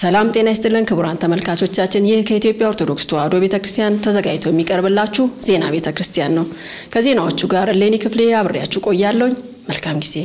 ሰላም ጤና ይስጥልን ክቡራን ተመልካቾቻችን፣ ይህ ከኢትዮጵያ ኦርቶዶክስ ተዋሕዶ ቤተ ክርስቲያን ተዘጋጅቶ የሚቀርብላችሁ ዜና ቤተ ክርስቲያን ነው። ከዜናዎቹ ጋር ሌኒ ክፍሌ አብሬያችሁ ቆያለሁኝ። መልካም ጊዜ።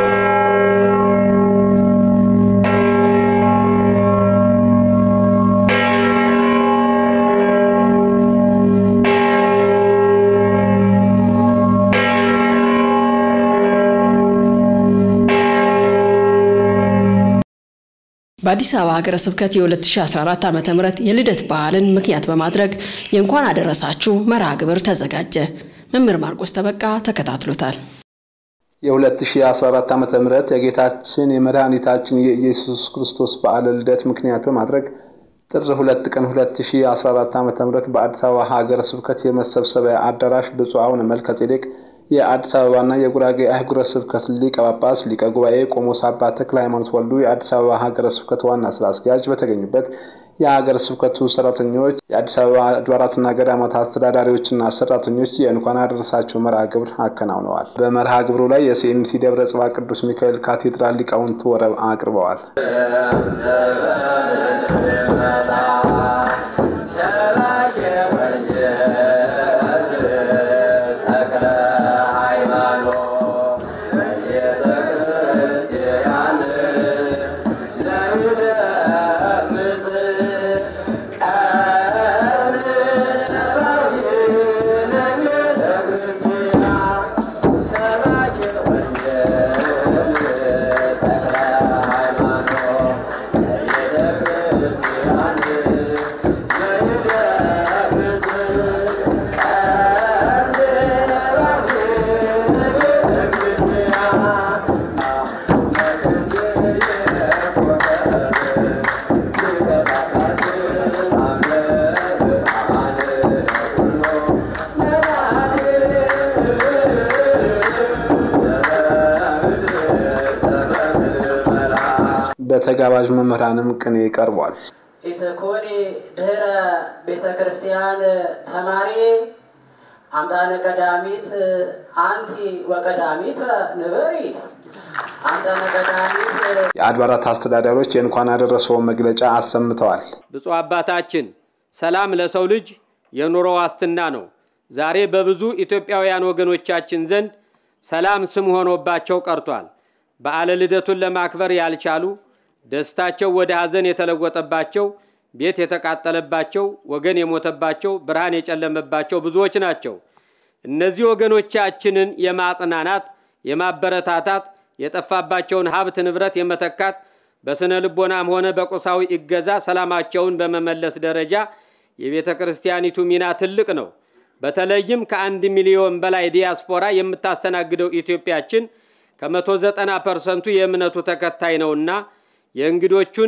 በአዲስ አበባ ሀገረ ስብከት የ2014 ዓ ም የልደት በዓልን ምክንያት በማድረግ የእንኳን አደረሳችሁ መርሃ ግብር ተዘጋጀ። መምህር ማርቆስ ተበቃ ተከታትሎታል። የ2014 ዓ ም የጌታችን የመድኃኒታችን የኢየሱስ ክርስቶስ በዓለ ልደት ምክንያት በማድረግ ጥር 2 ቀን 2014 ዓ ም በአዲስ አበባ ሀገረ ስብከት የመሰብሰቢያ አዳራሽ ብፁዕ አቡነ መልከ ጼዴቅ የአዲስ አበባና የጉራጌ አህጉረ ስብከት ሊቀ ጳጳስ ሊቀ ጉባኤ ቆሞስ አባ ተክለ ሃይማኖት ወልዱ የአዲስ አበባ ሀገረ ስብከት ዋና ስራ አስኪያጅ በተገኙበት የሀገረ ስብከቱ ሰራተኞች፣ የአዲስ አበባ አድባራትና ገዳማት አስተዳዳሪዎችና ሰራተኞች የእንኳን አደረሳችሁ መርሃ ግብር አከናውነዋል። በመርሃ ግብሩ ላይ የሲኤምሲ ደብረ ጽባ ቅዱስ ሚካኤል ካቴድራል ሊቃውንት ወረብ አቅርበዋል። በተጋባዥ መምህራንም ቅኔ ቀርቧል። ኢትኮኒ ድህረ ቤተ ክርስቲያን ተማሪ አምጣነ ቀዳሚት አንቲ ወቀዳሚት ንበሪ አምጣነ ቀዳሚት የአድባራት አስተዳዳሪዎች የእንኳን አደረሰውን መግለጫ አሰምተዋል። ብፁዕ አባታችን ሰላም ለሰው ልጅ የኑሮ ዋስትና ነው። ዛሬ በብዙ ኢትዮጵያውያን ወገኖቻችን ዘንድ ሰላም ስም ሆኖባቸው ቀርቷል። በዓለ ልደቱን ለማክበር ያልቻሉ ደስታቸው ወደ ሐዘን የተለወጠባቸው፣ ቤት የተቃጠለባቸው፣ ወገን የሞተባቸው፣ ብርሃን የጨለመባቸው ብዙዎች ናቸው። እነዚህ ወገኖቻችንን የማጽናናት የማበረታታት፣ የጠፋባቸውን ሀብት ንብረት የመተካት በስነ ልቦናም ሆነ በቁሳዊ እገዛ ሰላማቸውን በመመለስ ደረጃ የቤተ ክርስቲያኒቱ ሚና ትልቅ ነው። በተለይም ከአንድ ሚሊዮን በላይ ዲያስፖራ የምታስተናግደው ኢትዮጵያችን ከመቶ ዘጠና ፐርሰንቱ የእምነቱ ተከታይ ነውና የእንግዶቹን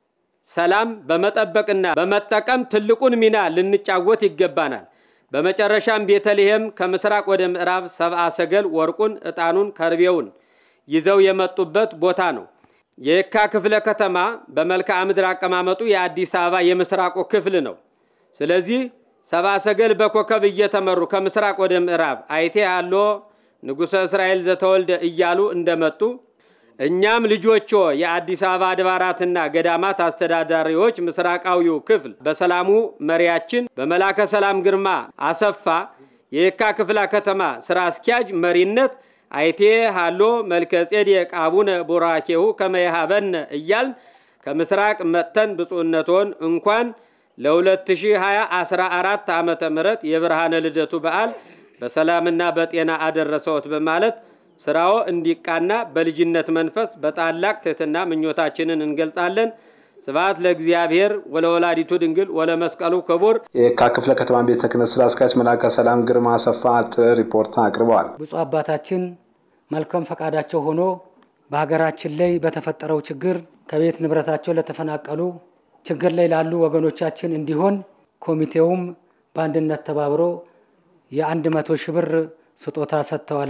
ሰላም በመጠበቅና በመጠቀም ትልቁን ሚና ልንጫወት ይገባናል። በመጨረሻም ቤተልሔም ከምስራቅ ወደ ምዕራብ ሰብአ ሰገል ወርቁን፣ ዕጣኑን፣ ከርቤውን ይዘው የመጡበት ቦታ ነው። የየካ ክፍለ ከተማ በመልክዓ ምድር አቀማመጡ የአዲስ አበባ የምስራቁ ክፍል ነው። ስለዚህ ሰብአ ሰገል በኮከብ እየተመሩ ከምስራቅ ወደ ምዕራብ አይቴ ያሎ ንጉሠ እስራኤል ዘተወልደ እያሉ እንደመጡ እኛም ልጆቹ የአዲስ አበባ አድባራትና ገዳማት አስተዳዳሪዎች ምስራቃዊው ክፍል በሰላሙ መሪያችን በመላከ ሰላም ግርማ አሰፋ የየካ ክፍለ ከተማ ስራ አስኪያጅ መሪነት አይቴ ሃሎ መልከ ጼዴቅ አቡነ ቡራኬሁ ከመያሃበነ እያልን ከምስራቅ መጥተን ብፁዕነቶን እንኳን ለ2014 ዓመተ ምህረት የብርሃነ ልደቱ በዓል በሰላምና በጤና አደረሰዎት በማለት ስራው እንዲቃና በልጅነት መንፈስ በታላቅ ትህትና ምኞታችንን እንገልጻለን። ስብሐት ለእግዚአብሔር ወለወላዲቱ ድንግል ወለመስቀሉ ክቡር። የየካ ክፍለ ከተማ ቤተ ክህነት ስራ አስኪያጅ መልአከ ሰላም ግርማ አሰፋ አጭር ሪፖርት አቅርበዋል። ብፁዕ አባታችን መልካም ፈቃዳቸው ሆኖ በሀገራችን ላይ በተፈጠረው ችግር ከቤት ንብረታቸው ለተፈናቀሉ ችግር ላይ ላሉ ወገኖቻችን እንዲሆን ኮሚቴውም በአንድነት ተባብሮ የአንድ መቶ ሺህ ብር ስጦታ ሰጥተዋል።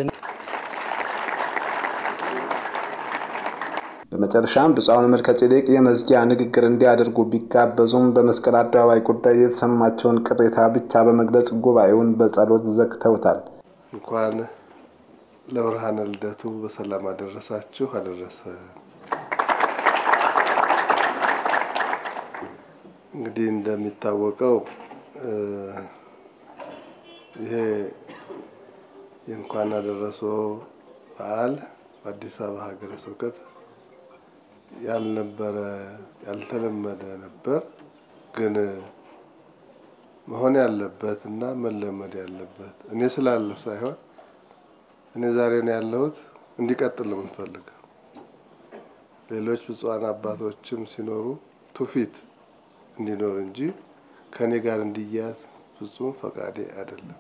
በመጨረሻም ብፁዕ አቡነ መልከ ጼዴቅ የመዝጊያ ንግግር እንዲያደርጉ ቢጋበዙም በመስቀል አደባባይ ጉዳይ የተሰማቸውን ቅሬታ ብቻ በመግለጽ ጉባኤውን በጸሎት ዘግተውታል። እንኳን ለብርሃነ ልደቱ በሰላም አደረሳችሁ አደረሰ። እንግዲህ እንደሚታወቀው ይሄ የእንኳን አደረሰው በዓል በአዲስ አበባ ሀገረ ስብከት ያልነበረ ያልተለመደ ነበር። ግን መሆን ያለበት እና መለመድ ያለበት እኔ ስላለሁ ሳይሆን እኔ ዛሬ ነው ያለሁት እንዲቀጥል ነው የምንፈልገው። ሌሎች ብፁዓን አባቶችም ሲኖሩ ትውፊት እንዲኖር እንጂ ከእኔ ጋር እንዲያዝ ፍጹም ፈቃዴ አይደለም።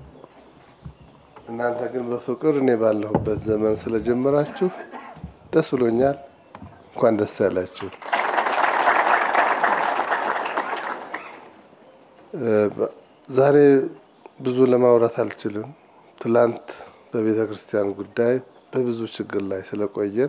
እናንተ ግን በፍቅር እኔ ባለሁበት ዘመን ስለጀመራችሁ ደስ ብሎኛል። እንኳን ደስ ያላችሁ። ዛሬ ብዙ ለማውራት አልችልም። ትላንት በቤተ ክርስቲያን ጉዳይ በብዙ ችግር ላይ ስለቆየን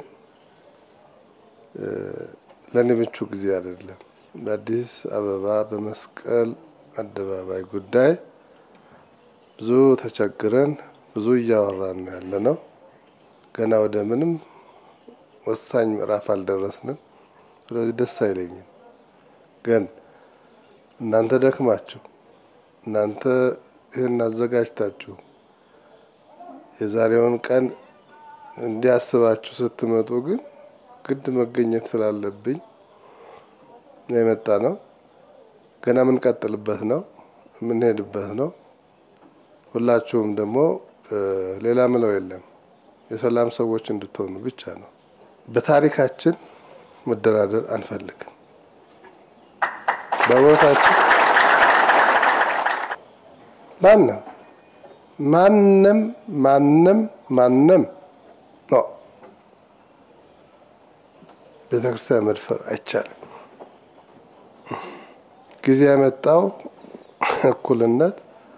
ለእኔ ምቹ ጊዜ አይደለም። በአዲስ አበባ በመስቀል አደባባይ ጉዳይ ብዙ ተቸግረን ብዙ እያወራን ነው ያለ ነው። ገና ወደ ምንም ወሳኝ ምዕራፍ አልደረስንም። ስለዚህ ደስ አይለኝም። ግን እናንተ ደክማችሁ እናንተ ይህን አዘጋጅታችሁ የዛሬውን ቀን እንዲያስባችሁ ስትመጡ ግን ግድ መገኘት ስላለብኝ ነው የመጣ ነው። ገና የምንቀጥልበት ነው የምንሄድበት ነው። ሁላችሁም ደግሞ ሌላ ምለው የለም የሰላም ሰዎች እንድትሆኑ ብቻ ነው። በታሪካችን መደራደር አንፈልግም። በቦታችን ማንም ማንም ማንም ማንም ነው ቤተ ክርስቲያን መድፈር አይቻልም። ጊዜ ያመጣው እኩልነት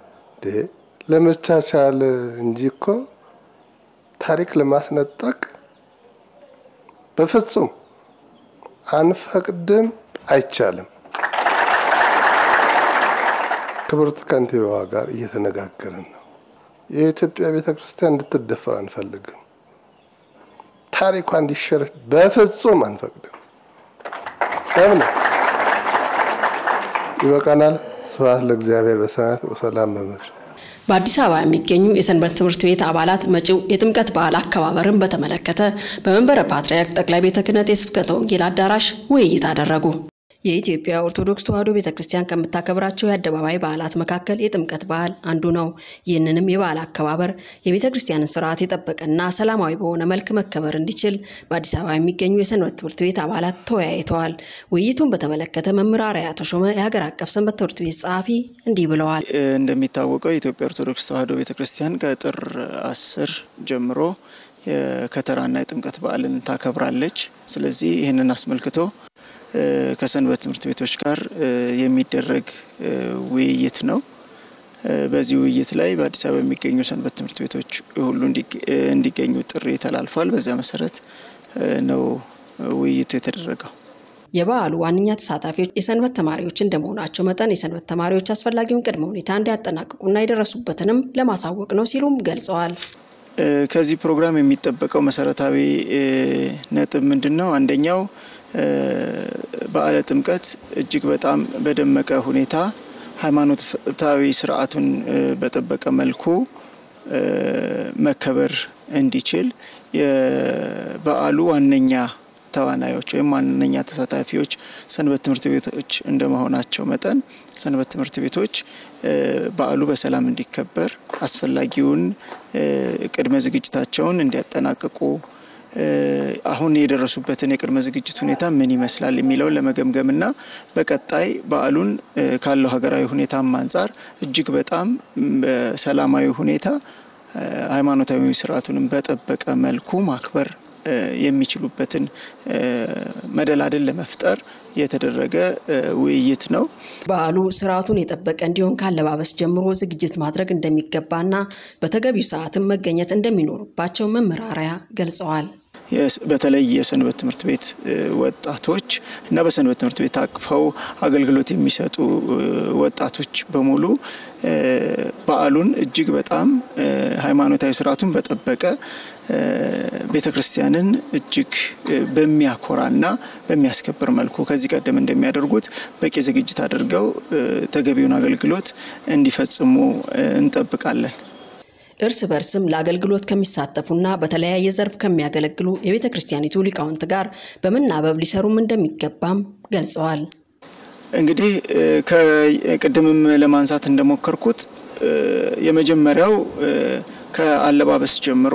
ለመቻቻል እንጂ እኮ ታሪክ ለማስነጠቅ በፍጹም አንፈቅድም፣ አይቻልም። ክብርት ከንቲባዋ ጋር እየተነጋገርን ነው። የኢትዮጵያ ቤተ ክርስቲያን እንድትደፈር አንፈልግም። ታሪኳ እንዲሸረሽ በፍጹም አንፈቅድም። ለምን ይበቃናል። ስብሐት ለእግዚአብሔር በሰማያት ወሰላም በምድር። በአዲስ አበባ የሚገኙ የሰንበት ትምህርት ቤት አባላት መጪው የጥምቀት በዓል አከባበርን በተመለከተ በመንበረ ፓትርያርክ ጠቅላይ ቤተ ክህነት የስብከተ ወንጌል አዳራሽ ውይይት አደረጉ። የኢትዮጵያ ኦርቶዶክስ ተዋሕዶ ቤተ ክርስቲያን ከምታከብራቸው የአደባባይ በዓላት መካከል የጥምቀት በዓል አንዱ ነው። ይህንንም የበዓል አከባበር የቤተ ክርስቲያንን ስርዓት የጠበቀና ሰላማዊ በሆነ መልክ መከበር እንዲችል በአዲስ አበባ የሚገኙ የሰንበት ትምህርት ቤት አባላት ተወያይተዋል። ውይይቱን በተመለከተ መምህር አርአያ ተሾመ የሀገር አቀፍ ሰንበት ትምህርት ቤት ጸሐፊ እንዲህ ብለዋል። እንደሚታወቀው የኢትዮጵያ ኦርቶዶክስ ተዋሕዶ ቤተ ክርስቲያን ከጥር አስር ጀምሮ የከተራና የጥምቀት በዓልን ታከብራለች። ስለዚህ ይህንን አስመልክቶ ከሰንበት ትምህርት ቤቶች ጋር የሚደረግ ውይይት ነው። በዚህ ውይይት ላይ በአዲስ አበባ የሚገኙ ሰንበት ትምህርት ቤቶች ሁሉ እንዲገኙ ጥሪ ተላልፏል። በዚያ መሰረት ነው ውይይቱ የተደረገው። የበዓሉ ዋነኛ ተሳታፊዎች የሰንበት ተማሪዎች እንደመሆናቸው መጠን የሰንበት ተማሪዎች አስፈላጊውን ቅድመ ሁኔታ እንዲያጠናቅቁና የደረሱበትንም ለማሳወቅ ነው ሲሉም ገልጸዋል። ከዚህ ፕሮግራም የሚጠበቀው መሰረታዊ ነጥብ ምንድን ነው? አንደኛው በዓለ ጥምቀት እጅግ በጣም በደመቀ ሁኔታ ሃይማኖታዊ ስርዓቱን በጠበቀ መልኩ መከበር እንዲችል የበዓሉ ዋነኛ ተዋናዮች ወይም ዋነኛ ተሳታፊዎች ሰንበት ትምህርት ቤቶች እንደመሆናቸው መጠን ሰንበት ትምህርት ቤቶች በዓሉ በሰላም እንዲከበር አስፈላጊውን ቅድመ ዝግጅታቸውን እንዲያጠናቅቁ አሁን የደረሱበትን የቅድመ ዝግጅት ሁኔታ ምን ይመስላል የሚለውን ለመገምገምና በቀጣይ በዓሉን ካለው ሀገራዊ ሁኔታም አንጻር እጅግ በጣም በሰላማዊ ሁኔታ ሃይማኖታዊ ስርዓቱንም በጠበቀ መልኩ ማክበር የሚችሉበትን መደላድል ለመፍጠር የተደረገ ውይይት ነው። በዓሉ ስርዓቱን የጠበቀ እንዲሆን ካለባበስ ጀምሮ ዝግጅት ማድረግ እንደሚገባና በተገቢው ሰዓትም መገኘት እንደሚኖርባቸው መምህር አርአያ ገልጸዋል። በተለይ የሰንበት ትምህርት ቤት ወጣቶች እና በሰንበት ትምህርት ቤት አቅፈው አገልግሎት የሚሰጡ ወጣቶች በሙሉ በዓሉን እጅግ በጣም ሃይማኖታዊ ስርዓቱን በጠበቀ ቤተ ክርስቲያንን እጅግ በሚያኮራና በሚያስከብር መልኩ ከዚህ ቀደም እንደሚያደርጉት በቂ ዝግጅት አድርገው ተገቢውን አገልግሎት እንዲፈጽሙ እንጠብቃለን። እርስ በርስም ለአገልግሎት ከሚሳተፉና በተለያየ ዘርፍ ከሚያገለግሉ የቤተ ክርስቲያኒቱ ሊቃውንት ጋር በመናበብ ሊሰሩም እንደሚገባም ገልጸዋል። እንግዲህ ከቅድምም ለማንሳት እንደሞከርኩት የመጀመሪያው ከአለባበስ ጀምሮ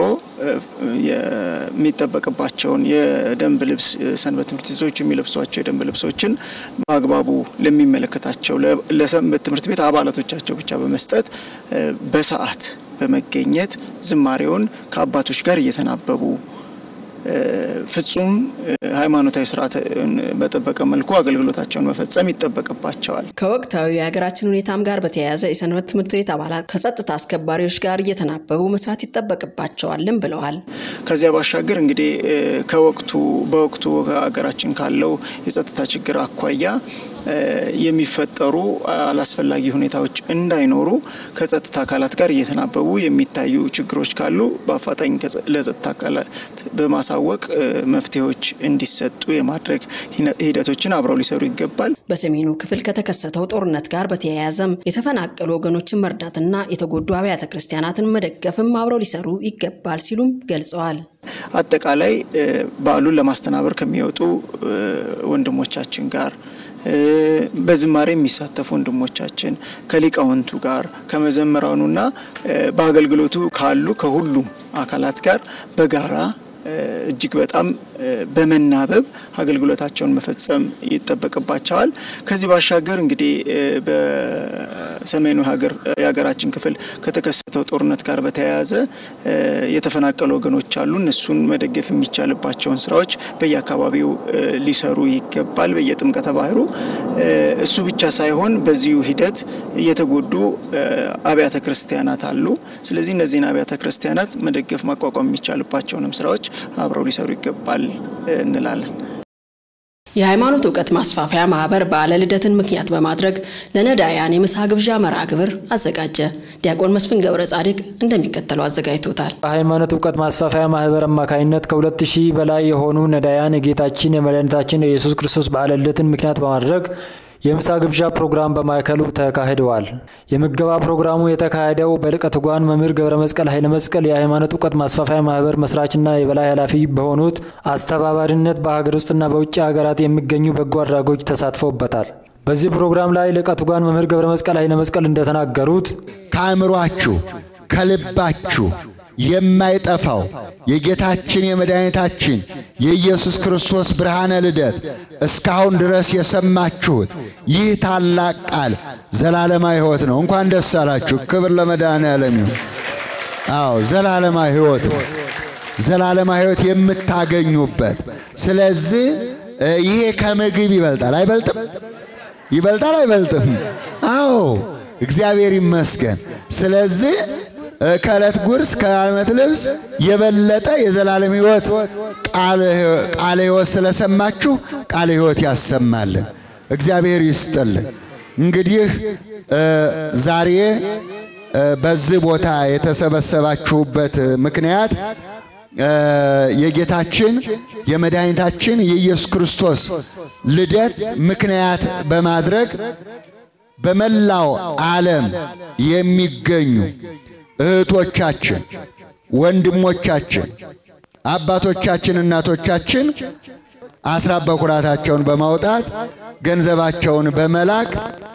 የሚጠበቅባቸውን የደንብ ልብስ ሰንበት ትምህርት ቤቶች የሚለብሷቸው የደንብ ልብሶችን በአግባቡ ለሚመለከታቸው ለሰንበት ትምህርት ቤት አባላቶቻቸው ብቻ በመስጠት በሰዓት በመገኘት ዝማሬውን ከአባቶች ጋር እየተናበቡ ፍጹም ሃይማኖታዊ ስርዓትን በጠበቀ መልኩ አገልግሎታቸውን መፈጸም ይጠበቅባቸዋል። ከወቅታዊ የሀገራችን ሁኔታም ጋር በተያያዘ የሰንበት ትምህርት ቤት አባላት ከጸጥታ አስከባሪዎች ጋር እየተናበቡ መስራት ይጠበቅባቸዋልም ብለዋል። ከዚያ ባሻገር እንግዲህ ከወቅቱ በወቅቱ ሀገራችን ካለው የጸጥታ ችግር አኳያ የሚፈጠሩ አላስፈላጊ ሁኔታዎች እንዳይኖሩ ከጸጥታ አካላት ጋር እየተናበቡ የሚታዩ ችግሮች ካሉ በአፋጣኝ ለጸጥታ አካላት በማሳወቅ መፍትሄዎች እንዲሰጡ የማድረግ ሂደቶችን አብረው ሊሰሩ ይገባል። በሰሜኑ ክፍል ከተከሰተው ጦርነት ጋር በተያያዘም የተፈናቀሉ ወገኖችን መርዳትና የተጎዱ አብያተ ክርስቲያናትን መደገፍም አብረው ሊሰሩ ይገባል ሲሉም ገልጸዋል። አጠቃላይ በዓሉን ለማስተናበር ከሚወጡ ወንድሞቻችን ጋር በዝማሬ የሚሳተፉ ወንድሞቻችን ከሊቃውንቱ ጋር ከመዘመራኑና በአገልግሎቱ ካሉ ከሁሉም አካላት ጋር በጋራ እጅግ በጣም በመናበብ አገልግሎታቸውን መፈጸም ይጠበቅባቸዋል። ከዚህ ባሻገር እንግዲህ በሰሜኑ ሀገር የሀገራችን ክፍል ከተከሰተው ጦርነት ጋር በተያያዘ የተፈናቀሉ ወገኖች አሉ። እነሱን መደገፍ የሚቻልባቸውን ስራዎች በየአካባቢው ሊሰሩ ይገባል። በየጥምቀተ ባህሩ እሱ ብቻ ሳይሆን በዚሁ ሂደት የተጎዱ አብያተ ክርስቲያናት አሉ። ስለዚህ እነዚህን አብያተ ክርስቲያናት መደገፍ ማቋቋም የሚቻልባቸውንም ስራዎች አብረው ሊሰሩ ይገባል እንላለን። የሃይማኖት እውቀት ማስፋፊያ ማህበር በዓለ ልደትን ምክንያት በማድረግ ለነዳያን የምሳ ግብዣ መርሃ ግብር አዘጋጀ። ዲያቆን መስፍን ገብረ ጻዲቅ እንደሚከተለው አዘጋጅቶታል። በሃይማኖት እውቀት ማስፋፊያ ማህበር አማካኝነት ከሁለት ሺህ በላይ የሆኑ ነዳያን የጌታችን የመድኃኒታችን የኢየሱስ ክርስቶስ በዓለ ልደትን ምክንያት በማድረግ የምሳ ግብዣ ፕሮግራም በማዕከሉ ተካሂደዋል። የምገባ ፕሮግራሙ የተካሄደው በሊቀ ትጉሃን መምህር ገብረ መስቀል ኃይለ መስቀል የሃይማኖት እውቀት ማስፋፊያ ማህበር መስራችና የበላይ ኃላፊ በሆኑት አስተባባሪነት በሀገር ውስጥና በውጭ ሀገራት የሚገኙ በጎ አድራጎች ተሳትፈውበታል። በዚህ ፕሮግራም ላይ ሊቀ ትጉሃን መምህር ገብረ መስቀል ኃይለ መስቀል እንደተናገሩት ከአእምሯችሁ ከልባችሁ የማይጠፋው የጌታችን የመድኃኒታችን የኢየሱስ ክርስቶስ ብርሃነ ልደት እስካሁን ድረስ የሰማችሁት ይህ ታላቅ ቃል ዘላለማዊ ሕይወት ነው። እንኳን ደስ አላችሁ። ክብር ለመድኃኔዓለም ይሁን። አዎ ዘላለማዊ ሕይወት ነው። ዘላለማዊ ሕይወት የምታገኙበት። ስለዚህ ይሄ ከምግብ ይበልጣል። አይበልጥም? ይበልጣል አይበልጥም? አዎ እግዚአብሔር ይመስገን። ስለዚህ ከዕለት ጉርስ ከዓመት ልብስ የበለጠ የዘላለም ሕይወት ቃለ ሕይወት ስለሰማችሁ ቃለ ሕይወት ያሰማልን፣ እግዚአብሔር ይስጥልን። እንግዲህ ዛሬ በዚህ ቦታ የተሰበሰባችሁበት ምክንያት የጌታችን የመድኃኒታችን የኢየሱስ ክርስቶስ ልደት ምክንያት በማድረግ በመላው ዓለም የሚገኙ እህቶቻችን፣ ወንድሞቻችን፣ አባቶቻችን፣ እናቶቻችን አስራት በኩራታቸውን በማውጣት ገንዘባቸውን በመላክ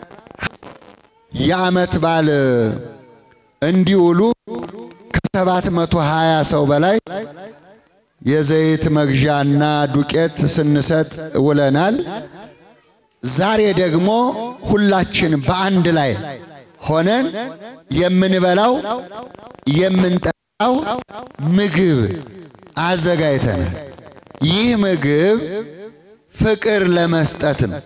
የዓመት በዓል እንዲውሉ ከሰባት መቶ ሀያ ሰው በላይ የዘይት መግዣና ዱቄት ስንሰጥ ውለናል። ዛሬ ደግሞ ሁላችን በአንድ ላይ ሆነን የምንበላው የምንጠጣው ምግብ አዘጋጅተናል። ይህ ምግብ ፍቅር ለመስጠት ነው።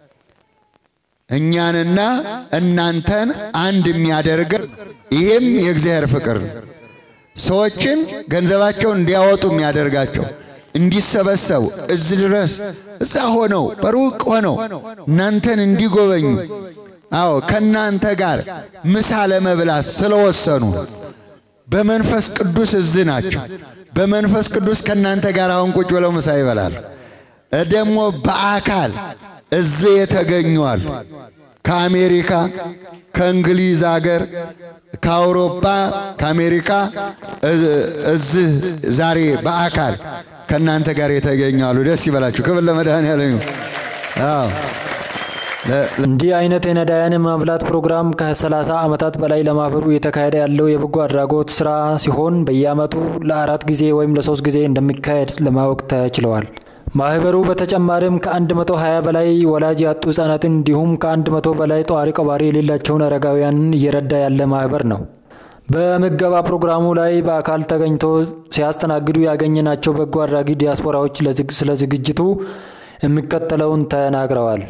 እኛንና እናንተን አንድ የሚያደርገን ይህም የእግዚአብሔር ፍቅር ነው። ሰዎችን ገንዘባቸውን እንዲያወጡ የሚያደርጋቸው እንዲሰበሰቡ እዚህ ድረስ እዛ ሆነው በሩቅ ሆነው እናንተን እንዲጎበኙ አዎ ከእናንተ ጋር ምሳ ለመብላት ስለወሰኑ በመንፈስ ቅዱስ እዚህ ናቸው። በመንፈስ ቅዱስ ከእናንተ ጋር አሁን ቁጭ ብለው ምሳ ይበላሉ። ደግሞ በአካል እዚህ የተገኙ አሉ። ከአሜሪካ፣ ከእንግሊዝ አገር፣ ከአውሮፓ፣ ከአሜሪካ እዚህ ዛሬ በአካል ከእናንተ ጋር የተገኙ አሉ። ደስ ይበላችሁ። ክብር ለመድኃኔዓለም ይሁን። አዎ እንዲህ አይነት የነዳያን ማብላት ፕሮግራም ከ30 ዓመታት በላይ ለማህበሩ እየተካሄደ ያለው የበጎ አድራጎት ስራ ሲሆን በየዓመቱ ለአራት ጊዜ ወይም ለሶስት ጊዜ እንደሚካሄድ ለማወቅ ተችለዋል። ማህበሩ በተጨማሪም ከ120 በላይ ወላጅ ያጡ ህጻናትን እንዲሁም ከ100 በላይ ጧሪ ቀባሪ የሌላቸውን አረጋውያንን እየረዳ ያለ ማህበር ነው። በምገባ ፕሮግራሙ ላይ በአካል ተገኝቶ ሲያስተናግዱ ያገኘናቸው በጎ አድራጊ ዲያስፖራዎች ስለ ዝግጅቱ የሚከተለውን ተናግረዋል።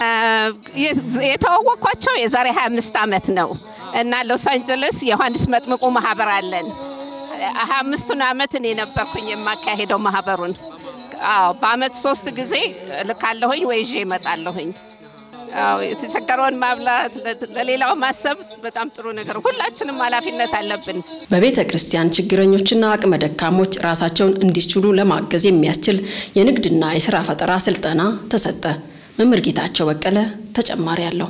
የተዋወቅኳቸው የዛሬ 25 ዓመት ነው እና ሎስ አንጀለስ የዮሐንስ መጥምቁ ማህበር አለን። 25ቱን ዓመት እኔ ነበርኩኝ የማካሄደው ማህበሩን። አዎ በአመት ሶስት ጊዜ ልካለሁኝ ወይ ይዤ እመጣለሁኝ። አዎ የተቸገረውን ማብላት፣ ለሌላው ማሰብ በጣም ጥሩ ነገር፣ ሁላችንም ኃላፊነት አለብን። በቤተ ክርስቲያን ችግረኞችና አቅመ ደካሞች ራሳቸውን እንዲችሉ ለማገዝ የሚያስችል የንግድና የስራ ፈጠራ ስልጠና ተሰጠ። መምህር ጌታቸው በቀለ ተጨማሪ አለው።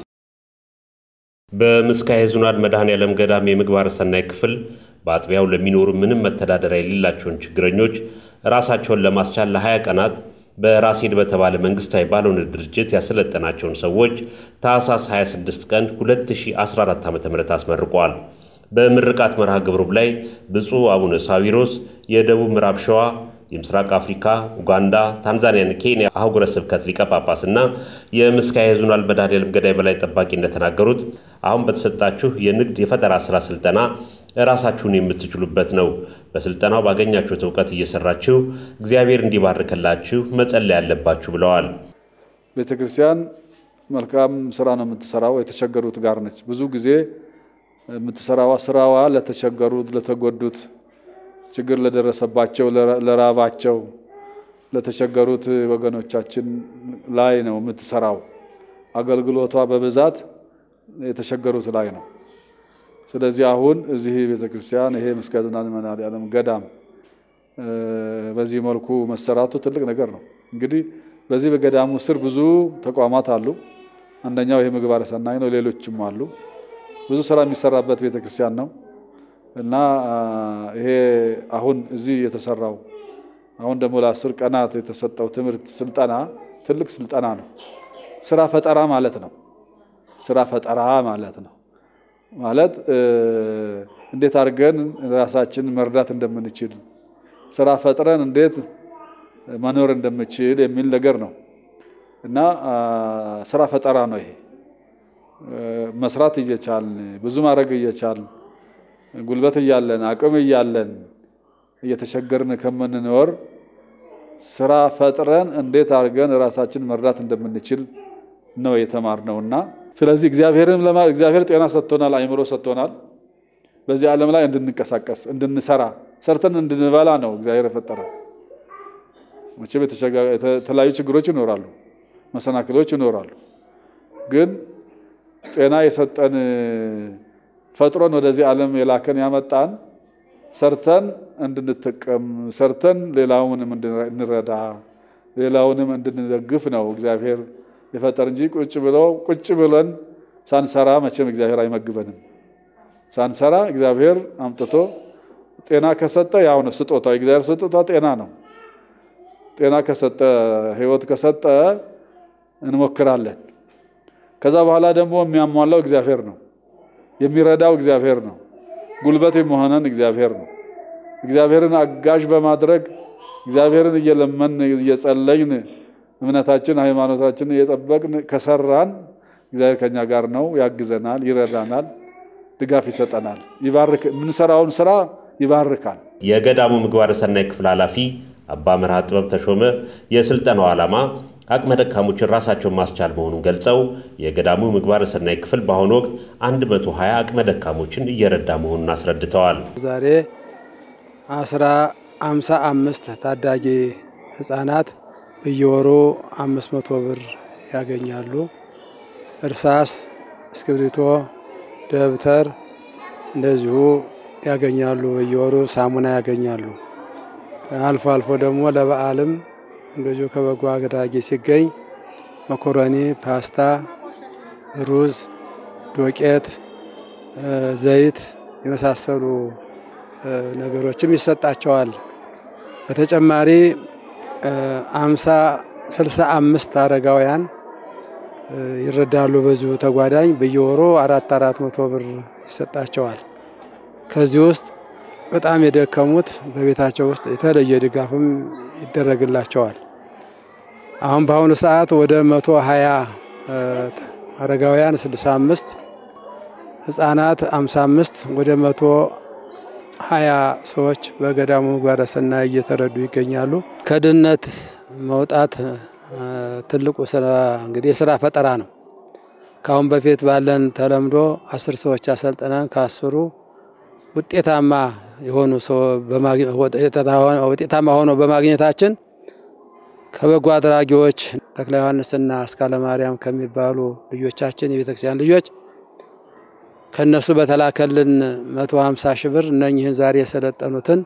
በምስካየ ኅዙናን መድኃኔዓለም ገዳም የምግባረ ሰናይ ክፍል በአጥቢያው ለሚኖሩ ምንም መተዳደሪያ የሌላቸውን ችግረኞች ራሳቸውን ለማስቻል ለ20 ቀናት በራሴድ በተባለ መንግስታዊ ባልሆነ ድርጅት ያሰለጠናቸውን ሰዎች ታህሳስ 26 ቀን 2014 ዓ.ም አስመርቀዋል። በምርቃት መርሃ ግብሩም ላይ ብፁዕ አቡነ ሳዊሮስ የደቡብ ምዕራብ ሸዋ የምስራቅ አፍሪካ፣ ኡጋንዳ፣ ታንዛኒያን፣ ኬንያ አህጉረ ስብከት ሊቀ ጳጳስና የምስካየ ኅዙናን መድኃኔዓለም ገዳይ በላይ ጠባቂ እንደተናገሩት አሁን በተሰጣችሁ የንግድ የፈጠራ ስራ ስልጠና ራሳችሁን የምትችሉበት ነው። በስልጠናው ባገኛችሁት እውቀት እየሰራችሁ እግዚአብሔር እንዲባርክላችሁ መጸለይ ያለባችሁ ብለዋል። ቤተ ክርስቲያን መልካም ስራ ነው የምትሰራው፣ የተቸገሩት ጋር ነች። ብዙ ጊዜ የምትሰራዋ ስራዋ ለተቸገሩት፣ ለተጎዱት፣ ችግር ለደረሰባቸው፣ ለራባቸው፣ ለተቸገሩት ወገኖቻችን ላይ ነው የምትሰራው። አገልግሎቷ በብዛት የተቸገሩት ላይ ነው። ስለዚህ አሁን እዚህ ቤተ ክርስቲያን ይሄ ምስካየ ኅዙናን መድኃኔዓለም ገዳም በዚህ መልኩ መሰራቱ ትልቅ ነገር ነው። እንግዲህ በዚህ በገዳሙ ስር ብዙ ተቋማት አሉ። አንደኛው ይሄ ምግባረ ሰናይ ነው። ሌሎችም አሉ። ብዙ ስራ የሚሰራበት ቤተ ክርስቲያን ነው እና ይሄ አሁን እዚህ የተሰራው አሁን ደግሞ ለአስር ቀናት የተሰጠው ትምህርት ስልጠና ትልቅ ስልጠና ነው። ስራ ፈጠራ ማለት ነው። ስራ ፈጠራ ማለት ነው ማለት እንዴት አድርገን ራሳችን መርዳት እንደምንችል ስራ ፈጥረን እንዴት መኖር እንደምችል የሚል ነገር ነው እና ስራ ፈጠራ ነው ይሄ። መስራት እየቻልን ብዙ ማድረግ እየቻልን ጉልበት እያለን አቅም እያለን እየተቸገርን ከምንኖር ስራ ፈጥረን እንዴት አድርገን ራሳችን መርዳት እንደምንችል ነው የተማርነውና ስለዚህ እግዚአብሔርም እግዚአብሔር ጤና ሰጥቶናል፣ አይምሮ ሰጥቶናል። በዚህ ዓለም ላይ እንድንቀሳቀስ እንድንሰራ፣ ሰርተን እንድንበላ ነው እግዚአብሔር የፈጠረ። መቼም የተለያዩ ችግሮች ይኖራሉ፣ መሰናክሎች ይኖራሉ። ግን ጤና የሰጠን ፈጥሮን ወደዚህ ዓለም የላከን ያመጣን ሰርተን እንድንጠቀም ሰርተን ሌላውንም እንድንረዳ ሌላውንም እንድንደግፍ ነው እግዚአብሔር የፈጠር እንጂ ቁጭ ብለው ቁጭ ብለን ሳንሰራ መቼም እግዚአብሔር አይመግበንም። ሳንሰራ እግዚአብሔር አምጥቶ ጤና ከሰጠ ያው ነው ስጦታ። እግዚአብሔር ስጦታ ጤና ነው። ጤና ከሰጠ ሕይወት ከሰጠ እንሞክራለን። ከዛ በኋላ ደግሞ የሚያሟላው እግዚአብሔር ነው። የሚረዳው እግዚአብሔር ነው። ጉልበት የሚሆነን እግዚአብሔር ነው። እግዚአብሔርን አጋዥ በማድረግ እግዚአብሔርን እየለመን እየጸለይን እምነታችን ሃይማኖታችን እየጠበቅን ከሰራን እግዚአብሔር ከኛ ጋር ነው፣ ያግዘናል፣ ይረዳናል፣ ድጋፍ ይሰጠናል። ይባርክ የምንሰራውን ስራ ይባርካል። የገዳሙ ምግባረ ሰናይ ክፍል ኃላፊ አባ መርሃ ጥበብ ተሾመ የስልጠናው ዓላማ አቅመ ደካሞችን ራሳቸውን ማስቻል መሆኑን ገልጸው የገዳሙ ምግባረ ሰናይ ክፍል በአሁኑ ወቅት 120 አቅመ ደካሞችን እየረዳ መሆኑን አስረድተዋል። ዛሬ አስራ አምሳ አምስት ታዳጊ ህጻናት በየወሩ አምስት መቶ ብር ያገኛሉ። እርሳስ፣ እስክሪብቶ፣ ደብተር እንደዚሁ ያገኛሉ። በየወሩ ሳሙና ያገኛሉ። አልፎ አልፎ ደግሞ ለበዓልም እንደዚሁ ከበጎ አድራጊ ሲገኝ መኮረኒ፣ ፓስታ፣ ሩዝ፣ ዶቄት፣ ዘይት የመሳሰሉ ነገሮችም ይሰጣቸዋል። በተጨማሪ አምሳ ስልሳ አምስት አረጋውያን ይረዳሉ። በዚሁ ተጓዳኝ በየወሩ አራት አራት መቶ ብር ይሰጣቸዋል። ከዚህ ውስጥ በጣም የደከሙት በቤታቸው ውስጥ የተለየ ድጋፍም ይደረግላቸዋል። አሁን በአሁኑ ሰዓት ወደ መቶ ሀያ አረጋውያን ስልሳ አምስት ህጻናት አምሳ አምስት ወደ መቶ ሀያ ሰዎች በገዳሙ ምግባረ ሰናይ እየተረዱ ይገኛሉ። ከድህነት መውጣት ትልቁ ስራ እንግዲህ የስራ ፈጠራ ነው። ከአሁን በፊት ባለን ተለምዶ አስር ሰዎች አሰልጥነን ከአስሩ ውጤታማ የሆኑ ውጤታማ ሆነው በማግኘታችን ከበጎ አድራጊዎች ተክለ ዮሐንስና አስካለ ማርያም ከሚባሉ ልጆቻችን የቤተክርስቲያን ልጆች ከነሱ በተላከልን 150 ሺህ ብር እነኝህን ዛሬ የሰለጠኑትን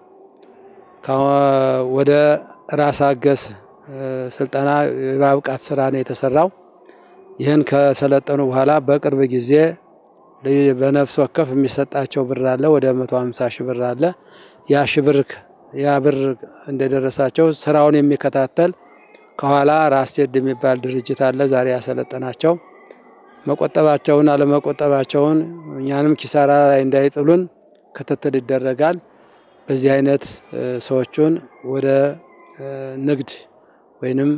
ወደ ራስ አገዝ ስልጠና የማብቃት ስራ ነው የተሰራው። ይህን ከሰለጠኑ በኋላ በቅርብ ጊዜ በነፍስ ወከፍ የሚሰጣቸው ብር አለ፣ ወደ 150 ሺህ ብር አለ። ያ ሺህ ብር ያ ብር እንደደረሳቸው ስራውን የሚከታተል ከኋላ ራስቴድ የሚባል ድርጅት አለ። ዛሬ ያሰለጠናቸው መቆጠባቸውን አለመቆጠባቸውን እኛንም ኪሳራ ላይ እንዳይጥሉን ክትትል ይደረጋል። በዚህ አይነት ሰዎቹን ወደ ንግድ ወይንም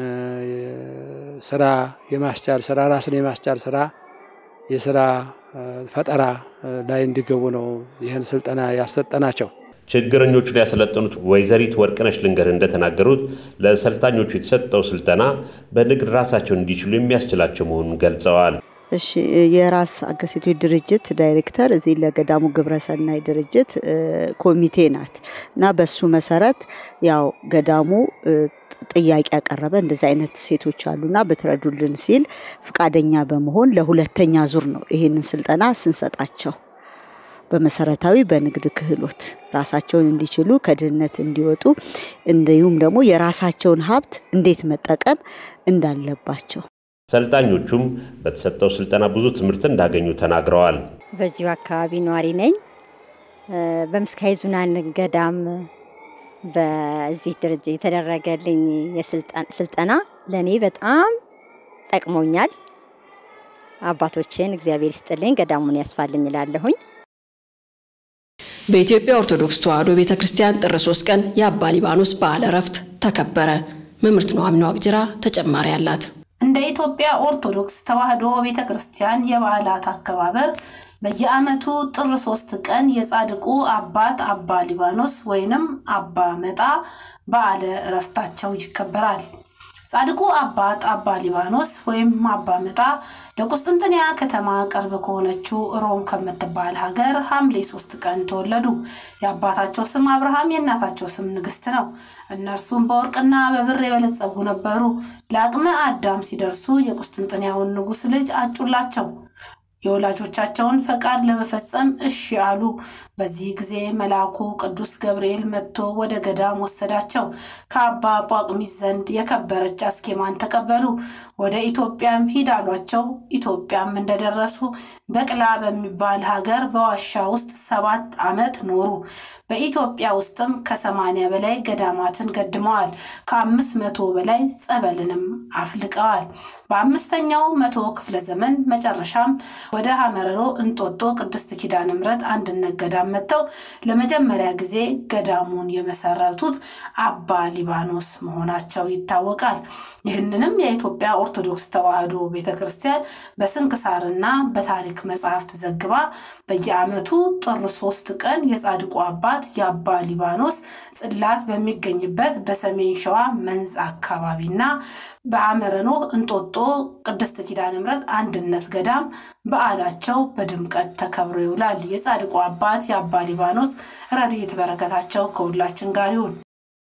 ስራ የማስቻል ስራ ራስን የማስቻል ስራ የስራ ፈጠራ ላይ እንዲገቡ ነው ይህን ስልጠና ያሰጠናቸው። ችግረኞቹን ያሰለጠኑት ወይዘሪት ወርቅነሽ ልንገር እንደተናገሩት ለሰልጣኞቹ የተሰጠው ስልጠና በንግድ ራሳቸውን እንዲችሉ የሚያስችላቸው መሆኑን ገልጸዋል። እሺ የራስ አገዝ ሴቶች ድርጅት ዳይሬክተር እዚህ ለገዳሙ ግብረሰናይ ድርጅት ኮሚቴ ናት እና በሱ መሰረት ያው ገዳሙ ጥያቄ ያቀረበ እንደዚህ አይነት ሴቶች አሉና ብትረዱልን ሲል ፍቃደኛ በመሆን ለሁለተኛ ዙር ነው ይሄንን ስልጠና ስንሰጣቸው በመሰረታዊ በንግድ ክህሎት ራሳቸውን እንዲችሉ ከድህነት እንዲወጡ እንዲሁም ደግሞ የራሳቸውን ሀብት እንዴት መጠቀም እንዳለባቸው ሰልጣኞቹም በተሰጠው ስልጠና ብዙ ትምህርት እንዳገኙ ተናግረዋል። በዚሁ አካባቢ ነዋሪ ነኝ። በምስካየ ኅዙናን ገዳም በዚህ ደረጃ የተደረገልኝ ስልጠና ለእኔ በጣም ጠቅሞኛል። አባቶችን እግዚአብሔር ይስጥልኝ፣ ገዳሙን ያስፋልኝ እላለሁኝ። በኢትዮጵያ ኦርቶዶክስ ተዋሕዶ ቤተ ክርስቲያን ጥር 3 ቀን የአባ ሊባኖስ በዓለ ዕረፍት ተከበረ። መምህርት ኑሐሚን ዋቅጅራ ተጨማሪ አላት። እንደ ኢትዮጵያ ኦርቶዶክስ ተዋሕዶ ቤተ ክርስቲያን የበዓላት አከባበር በየዓመቱ ጥር ሶስት ቀን የጻድቁ አባት አባ ሊባኖስ ወይንም አባ መጣ በዓለ ዕረፍታቸው ይከበራል። ጻድቁ አባት አባ ሊባኖስ ወይም አባ መጣ ለቁስጥንጥንያ ከተማ ቅርብ ከሆነችው ሮም ከምትባል ሀገር ሐምሌ ሶስት ቀን ተወለዱ። የአባታቸው ስም አብርሃም የእናታቸው ስም ንግስት ነው። እነርሱም በወርቅና በብር የበለጸጉ ነበሩ። ለአቅመ አዳም ሲደርሱ የቁስጥንጥንያውን ንጉሥ ልጅ አጩላቸው። የወላጆቻቸውን ፈቃድ ለመፈጸም እሺ አሉ። በዚህ ጊዜ መልአኩ ቅዱስ ገብርኤል መጥቶ ወደ ገዳም ወሰዳቸው። ከአባ ጳቁሚስ ዘንድ የከበረች አስኬማን ተቀበሉ። ወደ ኢትዮጵያም ሂድ አሏቸው። ኢትዮጵያም እንደደረሱ በቅላ በሚባል ሀገር በዋሻ ውስጥ ሰባት ዓመት ኖሩ። በኢትዮጵያ ውስጥም ከሰማንያ በላይ ገዳማትን ገድመዋል። ከአምስት መቶ በላይ ጸበልንም አፍልቀዋል። በአምስተኛው መቶ ክፍለ ዘመን መጨረሻም ወደ ሀመረሮ እንጦጦ ቅድስት ኪዳነ ምሕረት አንድነት ገዳም መጥተው ለመጀመሪያ ጊዜ ገዳሙን የመሰረቱት አባ ሊባኖስ መሆናቸው ይታወቃል። ይህንንም የኢትዮጵያ ኦርቶዶክስ ተዋሕዶ ቤተ ክርስቲያን በስንክሳርና በታሪክ መጽሐፍት ዘግባ በየዓመቱ ጥር ሶስት ቀን የጻድቁ አባት የአባ ሊባኖስ ጽላት በሚገኝበት በሰሜን ሸዋ መንዝ አካባቢና በአመረኖ እንጦጦ ቅድስት ኪዳነ ምሕረት አንድነት ገዳም በዓላቸው በድምቀት ተከብሮ ይውላል። የጻድቁ አባት የአባ ሊባኖስ ረድኤት በረከታቸው ከሁላችን ጋር ይሁን።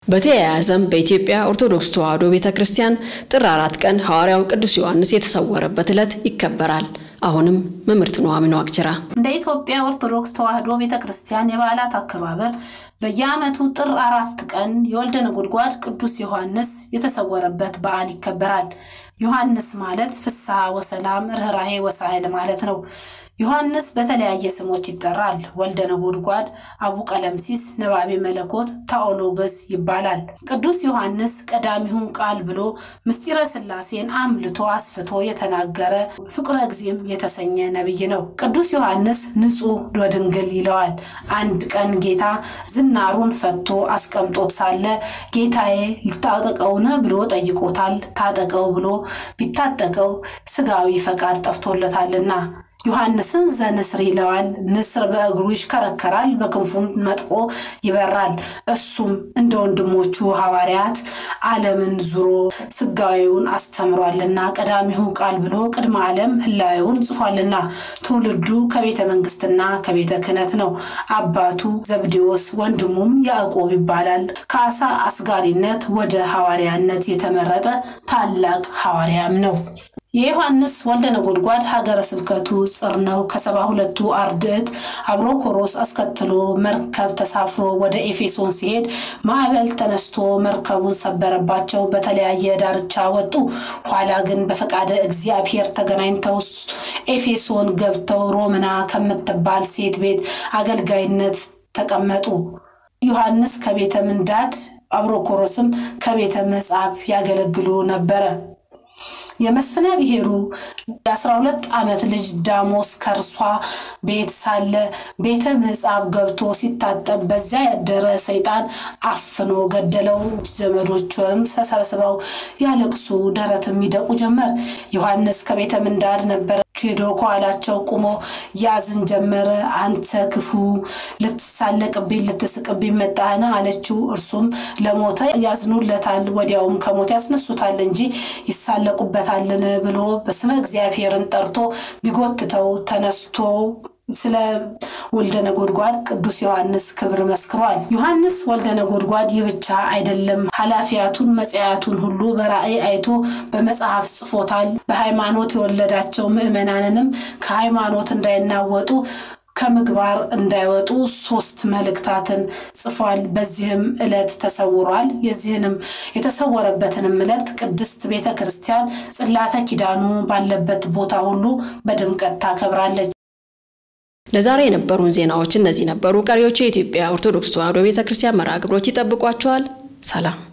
በተያያዘም በኢትዮጵያ ኦርቶዶክስ ተዋሕዶ ቤተ ክርስቲያን ጥር አራት ቀን ሐዋርያው ቅዱስ ዮሐንስ የተሰወረበት ዕለት ይከበራል። አሁንም መምህርት ኑሐሚን ዋቅጅራ እንደ ኢትዮጵያ ኦርቶዶክስ ተዋሕዶ ቤተ ክርስቲያን የበዓላት አከባበር በየዓመቱ ጥር አራት ቀን የወልደ ነጎድጓድ ቅዱስ ዮሐንስ የተሰወረበት በዓል ይከበራል። ዮሐንስ ማለት ፍስሐ ወሰላም ርኅራሄ ወሳህል ማለት ነው። ዮሐንስ በተለያየ ስሞች ይጠራል። ወልደ ነጎድጓድ፣ አቡ ቀለምሲስ፣ ነባቤ መለኮት፣ ታኦሎገስ ይባላል። ቅዱስ ዮሐንስ ቀዳሚውን ቃል ብሎ ምስጢረ ሥላሴን አምልቶ አስፍቶ የተናገረ ፍቁረ እግዚእም የተሰኘ ነቢይ ነው። ቅዱስ ዮሐንስ ንጹሕ ወድንግል ይለዋል። አንድ ቀን ጌታ ዝናሩን ፈቶ አስቀምጦት ሳለ ጌታዬ ልታጠቀውን ብሎ ጠይቆታል። ታጠቀው ብሎ ቢታጠቀው ስጋዊ ፈቃድ ጠፍቶለታልና ዮሐንስን ዘንስር ይለዋል። ንስር በእግሩ ይሽከረከራል፣ በክንፉም መጥቆ ይበራል። እሱም እንደ ወንድሞቹ ሐዋርያት ዓለምን ዙሮ ስጋዊውን አስተምሯልና ቀዳሚሁ ቃል ብሎ ቅድመ ዓለም ህላዊውን ጽፏልና ትውልዱ ከቤተ መንግስትና ከቤተ ክህነት ነው። አባቱ ዘብዴዎስ ወንድሙም ያዕቆብ ይባላል። ከአሳ አስጋሪነት ወደ ሐዋርያነት የተመረጠ ታላቅ ሐዋርያም ነው። የዮሐንስ ወልደ ነጎድጓድ ሀገረ ስብከቱ ጽር ነው። ከሰባ ሁለቱ አርድእት አብሮኮሮስ አስከትሎ መርከብ ተሳፍሮ ወደ ኤፌሶን ሲሄድ ማዕበል ተነስቶ መርከቡን ሰበረባቸው። በተለያየ ዳርቻ ወጡ። ኋላ ግን በፈቃደ እግዚአብሔር ተገናኝተው ኤፌሶን ገብተው ሮምና ከምትባል ሴት ቤት አገልጋይነት ተቀመጡ። ዮሐንስ ከቤተ ምንዳድ አብሮኮሮስም ከቤተ ምጻብ ያገለግሉ ነበረ። የመስፍነ ብሔሩ የአስራ ሁለት ዓመት ልጅ ዳሞስ ከእርሷ ቤት ሳለ ቤተ ምጻብ ገብቶ ሲታጠብ በዚያ ያደረ ሰይጣን አፍኖ ገደለው። ዘመዶቹንም ተሰብስበው ያለቅሱ፣ ደረትም ይደቁ ጀመር። ዮሐንስ ከቤተ ምንዳድ ነበረ ሄዶ ከኋላቸው ቁሞ ያዝን ጀመረ። አንተ ክፉ ልትሳለቅብኝ ልትስቅብኝ መጣህን? አለችው። እርሱም ለሞተ ያዝኑለታል፣ ወዲያውም ከሞት ያስነሱታል እንጂ ይሳለቁበታልን ብሎ በስመ እግዚአብሔርን ጠርቶ ቢጎትተው ተነስቶ ስለ ወልደ ነጎድጓድ ቅዱስ ዮሐንስ ክብር መስክሯል። ዮሐንስ ወልደ ነጎድጓድ ይህ ብቻ አይደለም፣ ኃላፊያቱን መጽያቱን ሁሉ በራእይ አይቶ በመጽሐፍ ጽፎታል። በሃይማኖት የወለዳቸው ምዕመናንንም ከሃይማኖት እንዳይናወጡ ከምግባር እንዳይወጡ ሶስት መልእክታትን ጽፏል። በዚህም ዕለት ተሰውሯል። የዚህንም የተሰወረበትንም ዕለት ቅድስት ቤተ ክርስቲያን ጽላተ ኪዳኑ ባለበት ቦታ ሁሉ በድምቀት ታከብራለች። ለዛሬ የነበሩን ዜናዎች እነዚህ ነበሩ። ቀሪዎቹ የኢትዮጵያ ኦርቶዶክስ ተዋሕዶ ቤተ ክርስቲያን መርሃ ግብሮች ይጠብቋቸዋል። ሰላም